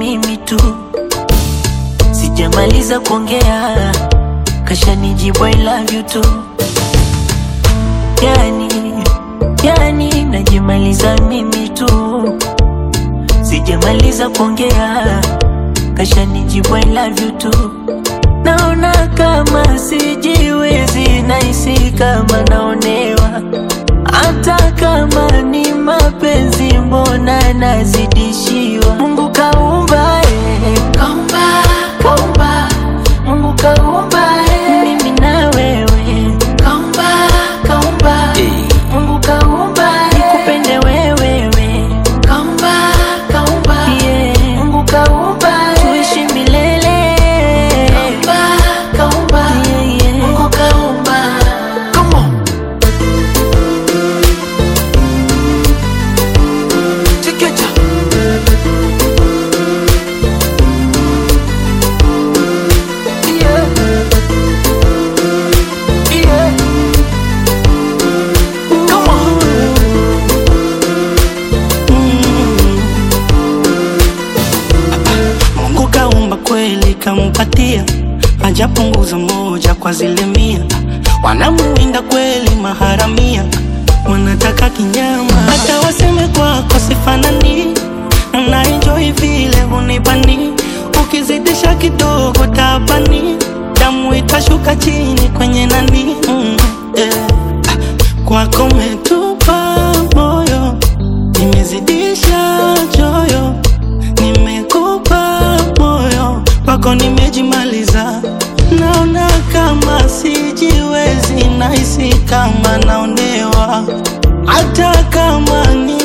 mimi tu, sijamaliza kuongea kashanijibu I love you tu. Yani, yani najimaliza mimi tu, sijamaliza kuongea kashanijibu I love you tu. Naona kama sijiwezi, nahisi kama naonewa, hata kama ni mapenzi, mbona nazidishiwa? Mungu kaumba, eh, kaumba, kaumba, Mungu kaumba, eh, mimi na wewe, kaumba, kaumba, Mungu kaumba, eh, nikupende wewe, kaumba, kaumba, yeah, Mungu kaumba, eh, tuishi milele, kaumba, kaumba, yeah, yeah, Mungu kaumba. Come on. Chiquita. Yeah. Yeah. Come on. Mungu kaumba kweli kampatia, hajapunguza moja kwa zile mia. Wanamuinda kweli maharamia, wanataka kinyama, hata waseme kwako sifanani. Na enjoy vile hunibani, ukizidisha kidogo tabani, damu itashuka chini kwenye nani. Mm, yeah. Kwako metupa moyo, nimezidisha choyo nimekupa moyo kwako nimejimaliza, naona kama sijiwezi, nahisi kama naonewa, hata kama ni